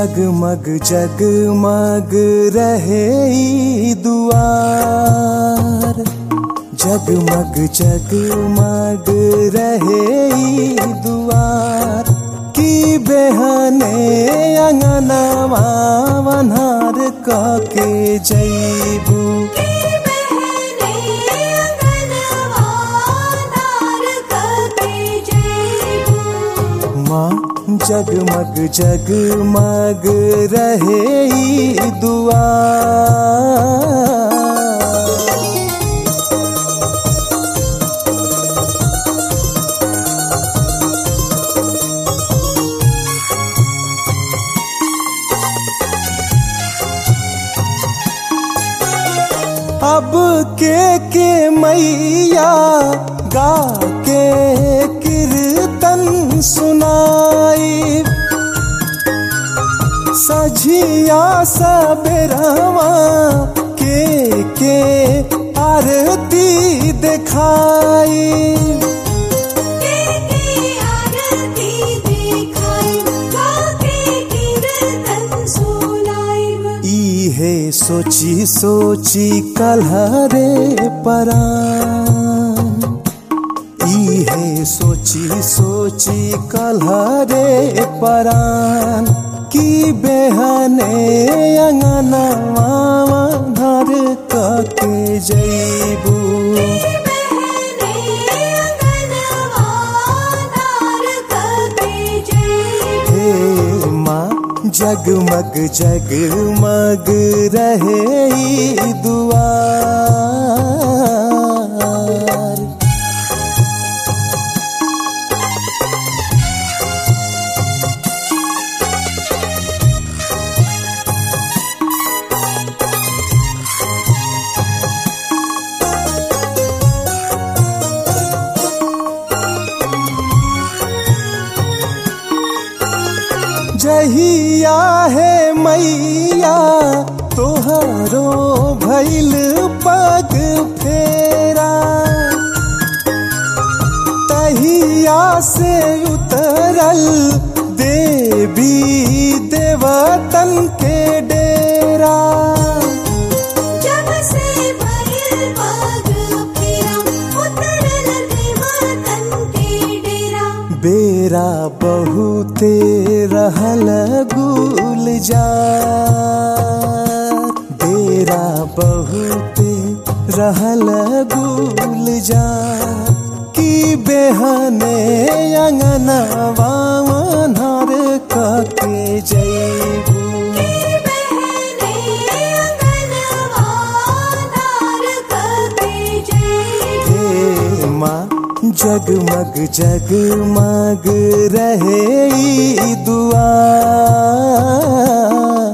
जगमग जगमग रहे ई दुआर जगमग जगमग रहे ई दुआर की बेहने अंगनवा वनहार के जैबू माँ जगमग जगमग रहे ई दुआर अब के के मैया गा के कीर्तन सुनाई सझिया सबेरवा के के आरती दिखाई इहे सोची सोची कलहरे परान इहे सोची सोची कलहरे परान की बेहने अंगनवा धर के जैबू हे माँ जगमग जगमग रहे ई दुआर जहिया है मैया तोहरो भैल पग फेरा तहिया से उतरल देवी देवतन के डेरा बेरा बहुते रहल गुल जा बेरा बहुते रहल गुल जा की बेहने अंगनवा नर के जैबू हे माँ जगमग जगमग रहे ई दुआर